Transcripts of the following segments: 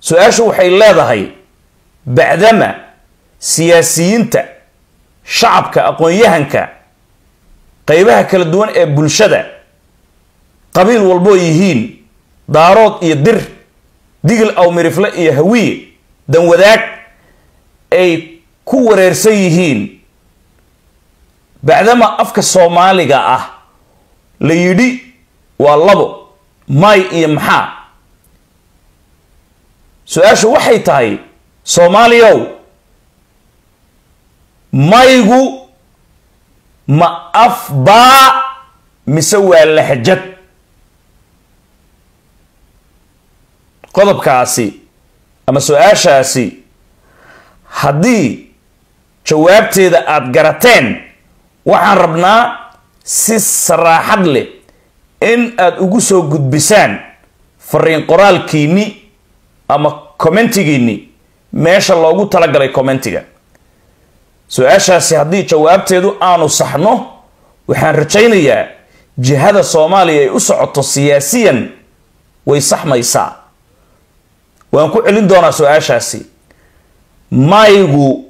su-aashu waxay leedahay bacdama siyaasiyiinta shacabka aqoon-yahanka qeybaha kala duwan ee bulshada qabiil walboo yihiin daarood iyo dir digil awmirifle iyo hawiye danwadaag ay ku wareersan yihiin bacdama afka soomaaliga ah la yidhi waa labo may iyo maxaa su-aashu waxay tahay soomaaliyow maygu ma af baa mise waa lahjad qodobkaasi ama su-aashaasi haddii jawaabteeda aada garateen waxaan rabnaa si saraaxad leh in aada ugu soo gudbisaan fariin qoraalkiinni ama commentigiinni meesha loogu talagalay commentiga su-aashaasi haddii jawaabteedu aanu saxno waxaan rajaynayaa jihada soomaaliya ay u socoto siyaasiyan way saxmaysaa waan ku celin doonaa su-aashaasi maygu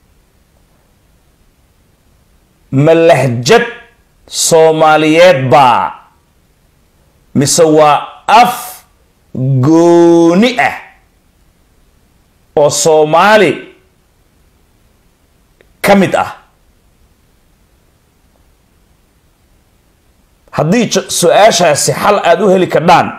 ma lahjad soomaaliyeed baa mise waa af gooni ah oo soomaali ka mid ah haddii su-aashaasi xal aada u heli kardhaan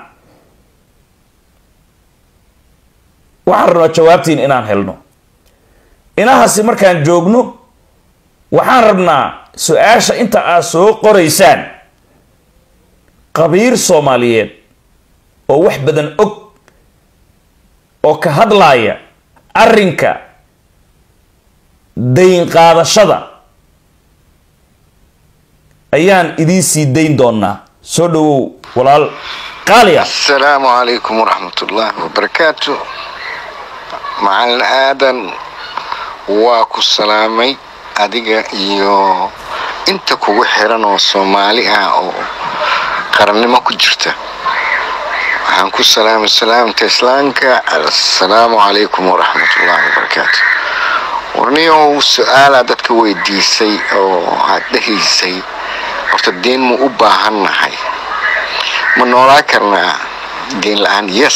waxaan rabnaa jawaabtiin inaan helno inahaasi markaan joogno waxaan rabnaa su-aasha inta aad soo qoraysaan qabiir soomaaliyeed oo wax badan og oo ka hadlaaya arrinka dayn qaadashada ayaan idiin sii dayn doonaa soo dhawow walaal qaaliya asalaamu calaykum waraxmat ullaahi wabarakaatu macalin aadan waa ku salaamay adiga iyo inta kugu xiran oo soomaali ah oo qarannimo ku jirta waxaan ku salaamay salaamta islaamka assalaamu calaykum waraxmat ullaahi wabarakaatu warniyow su-aalaa dadka weydiisay oo aad dhehaysay horta deen ma u baahannahay ma noolaa karnaa deen la-aan yes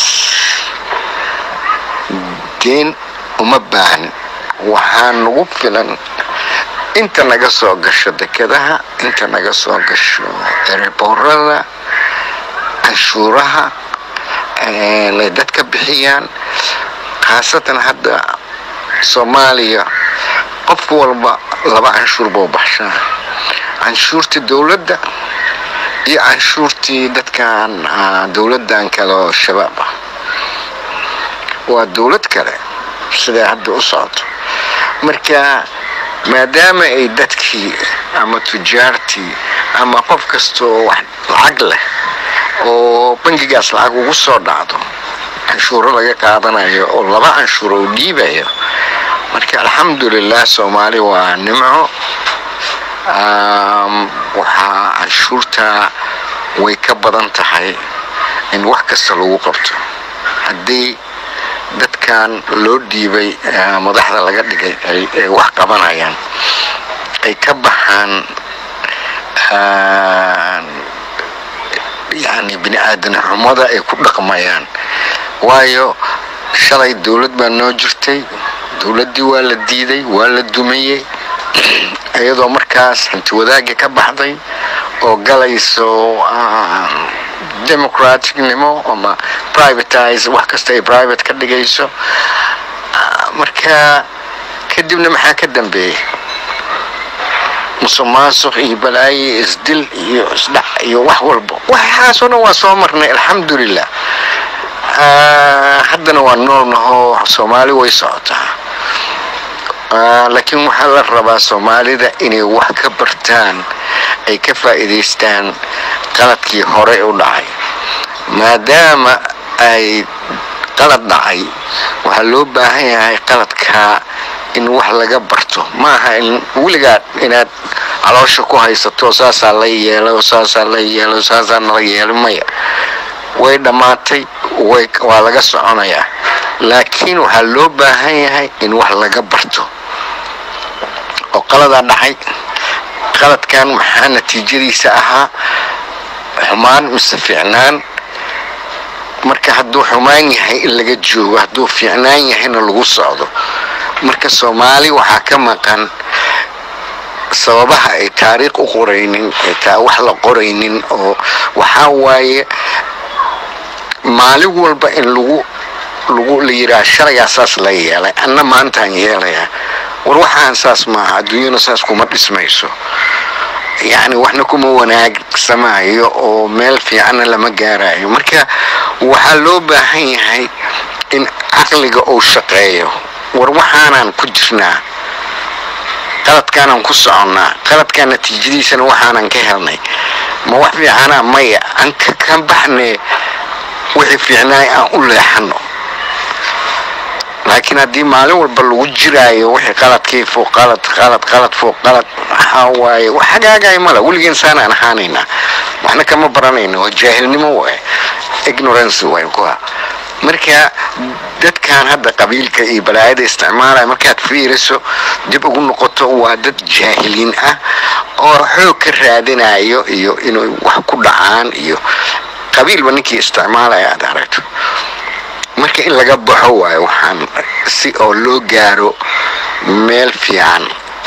deen uma baahnin waxaa nagu filan inta naga soo gasho dekadaha inta naga soo gasho ereboorada canshuuraha ay dadka bixiyaan khaasatan hadda soomaaliya qof walba laba canshuur buu baxshaa canshuurtii dowladda iyo canshuurtii dadkan dowladdan kale oo shabaab ah waa dowlad kale siday hadda u socoto marka maadaama ay dadkii ama tujaartii ama qof kastaoo wax lacag leh oo bangigaas lacag ugu soo dhacdo canshuuro laga qaadanayo oo laba canshuur oo dhiibayo marka alxamdulilah soomaali waa nimco waxaa canshuurta way ka badan tahay in wax kasta lagu qabto haddii dadkan loo dhiibay madaxda laga dhigay ay wax qabanayaan ay ka baxaan yani bini aadana xumada ay ku dhaqmayaan waayo shalay dowlad baa noo jirtay dowladdii waa la diiday waa la dumayey iyadoo markaas hanti wadaagii ka baxday oo galayso democraticnimo ama privatize wax kasta ay private ka dhigayso marka kadibna maxaa ka dambeeyey musuq maasuq iyo balaaye isdil iyo isdhac iyo wax walba waxaasoo dhan waa soo marnay alxamdulilah haddana waa noolnaho soomaali way socotaa laakiin waxaa la rabaa soomaalida inay wax ka bartaan ay ka faa'iidaystaan qaladkii hore u dhacay maadaama ay qalad dhacay waxaa loo baahan yahay qaladkaa in wax laga barto maaha in weligaa inaad caloosha ku haysato saasaa la yeelo saasaa la yeelo saasaa nala yeelo maya way dhammaatay way waa laga soconayaa laakiin waxaa loo baahan yahay in wax laga barto oo qaladaa dhacay qaladkan maxaa natiijadiisa ahaa xumaan mise fiicnaan marka hadduu xumaan yahay in laga joogo hadduu fiicnaan yahayna lagu socdo marka soomaali waxaa ka maqan sababaha ay taariikh u qoraynin taa wax la qoraynin oo waxaa waaye maalin walba in lagu lagu la yidhaha shalayaa saas la yeelay anna maantaan yeelayaa war waxaan saas maaha adduunyana saas kuma dhismayso yacni waxna kuma wanaagsamaayo oo meel fiicanna lama gaarayo marka waxaa loo baahan yahay in caqliga uu shaqeeyo war waxaanaan ku jirnaa qaladkaanaan ku soconnaa qaladkaan natiijadiisana waxaanan ka helnay ma wax fiicanaa maya aan ka baxne wixii fiicnaay aan u leexano laakiin haddii maalin walba lagu jiraayo wixii qaladkii fuuq qalad qalad qalad fuuq qalad waxaa waaye wax hagaagay mala weligeen saanaan ahaanaynaa waxna kama baranayno waa jaahilnimo waay ignorance waay kuwa marka dadkan hadda qabiilka iyo balaayada isticmaalaya markaad fiiriso dib ugu noqoto waa dad jaahiliin ah oo xoog ka raadinayo iyo inay wax ku dhacaan iyo qabiilba ninkii isticmaalaya aad aragto marka in laga baxo waayo waxaan si oo loo gaaro meel fiican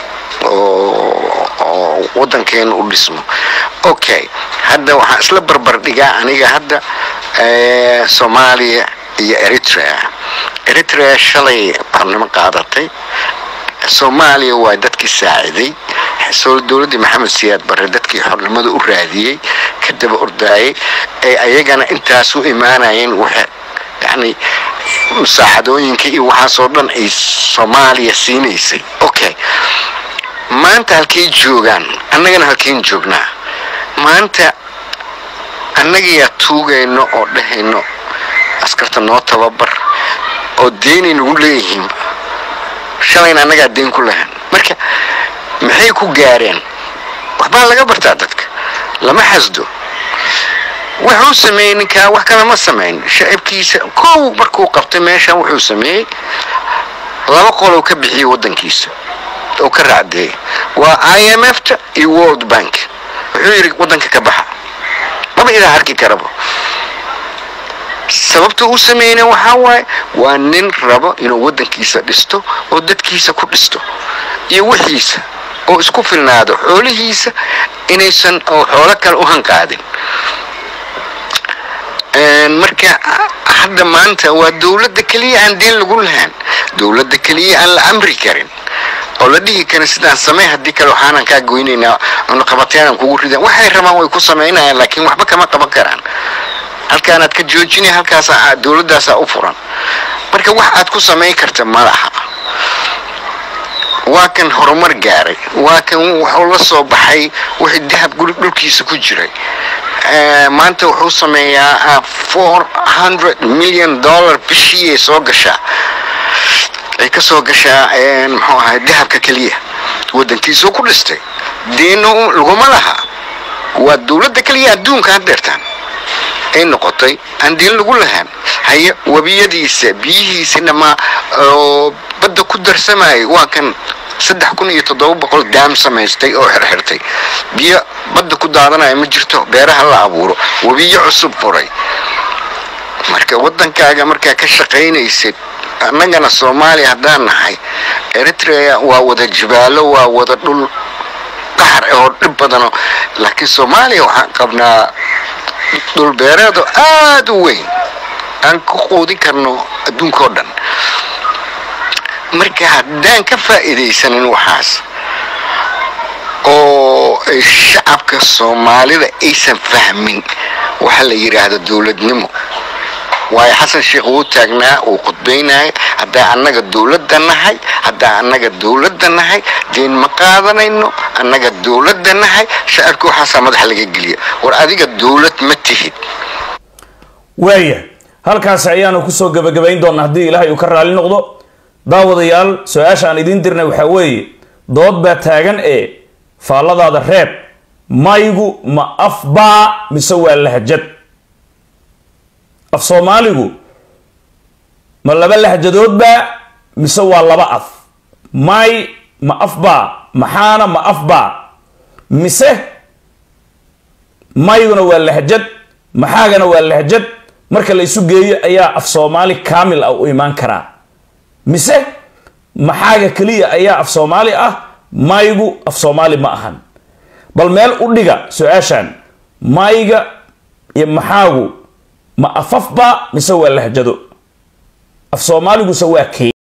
oo wadankeena u dhismo okay hadda waxaan isla barbar dhigaa aniga hadda soomaaliya iyo eritrea eritrea shalay barnimo qaadatay soomaaliya waa dadkii saaciday dowladdii maxamed siyaad barre dadkii xornimada u raadiyey ka daba ordaayay ee ayagana intaas u imaanayeen yani musaaxadooyinka iyo waxaasoo dhan ay soomaaliya siinaysay okay maanta halkay joogaan annagana halkayn joognaa maanta annagiyaa tuugayno oo dhahayno askarta noo tababar oo deynay nagu leeyihiin shalayna annagaa deyn ku lahan marka maxay ku gaareen waxbaa laga bartaa dadka lama xasdo wuxuu sameeyey ninkaa wax kale ma samayn shacibkiisa kow markuu qabtay meeshan wuxuu sameeyey laba qolow ka bixiyey wadankiisa oo ka raacdeeyay waa i m f ta iyo world bank wuxuu yidhi wadanka ka baxa maba idaa harki karaba sababta uu sameeyna waxaa waaye waa nin rabo inuu wadankiisa dhisto oo dadkiisa ku dhisto iyo wixiisa oo isku filnaado xoolihiisa inaysan oo xoolo kale u hanqaadin marka hadda maanta waa dowladda keliya aan deen lagu lahaan dowladda keliya aan la amri karin oo la dhihi karin sidaan samey haddii kale waxaanan kaa goynaynaa cunaqabateenan kugu ridan waxay rabaan way ku samaynayaan laakiin waxba kama qaban karaan halkaanaad ka joojinay halkaas dowladdaasaa u furan marka wax aad ku samayn karta malaha waa kan horumar gaaray waa kan wuxuu la soo baxay wixii dahab guri dhulkiisa ku jiray maanta wuxuu sameeyaa four hundred million dollar bishii ay soo gashaa ay ka soo gashaa muxuu ahay dahabka keliya wadankiisuu ku dhistay deena laguma laha waa dowladda keliya adduunka haddeertaan ay noqotay aan deen lagu lahaan haye webiyadiisa biyihiisa dhamaa oo badda ku darsamayay waa kan saddex kun iyo toddoba boqol daam samaystay oo xirxirtay biyo badda ku daadanaya ma jirto beeraha la abuuro webiyo cusub furay marka waddankaaga markaa ka shaqaynaysid annagana soomaaliya haddaan nahay eritrea waa wada jibaalo waa wada dhul qaxar oo dhib badano laakiin soomaaliya waxaan qabnaa dhul beereedo aada u weyn aan ku quudin karno adduunka oo dhan marka haddaan ka faa'iidaysanin waxaas oo ay shacabka soomaalida aysan fahmin waxa la yidhaahdo dowladnimo waayo xasan sheekh wuu taagnaa wuu khudbaynaya haddaa annaga dowladda nahay haddaa annaga dowladda nahay deen ma qaadanayno annaga dowladda nahay shacabka waxaasaa madaxa laga geliya war adiga dowlad ma tihid waaya halkaasi ayaanu kusoo gebagabayn doonaa haddii ilaahay uu ka raali noqdo daawadayaal su-aasha aan idiin dirnay waxaa weeye dood baa taagan ee faalladaada reeb maygu ma afbaa mise waa lahjad af soomaaligu ma laba lahjadoodbaa mise waa laba af may ma afbaa maxaana ma afbaa mise mayguna waa lahjad maxaagana waa lahjad marka la isu geeyo ayaa af soomaali kaamil ah u imaan karaa mise maxaaga keliya ayaa af soomaali ah maygu af soomaali ma ahan bal meel u dhiga su-aashan mayga iyo maxaagu ma afafba mise waa lahjado af soomaaliguse waa kee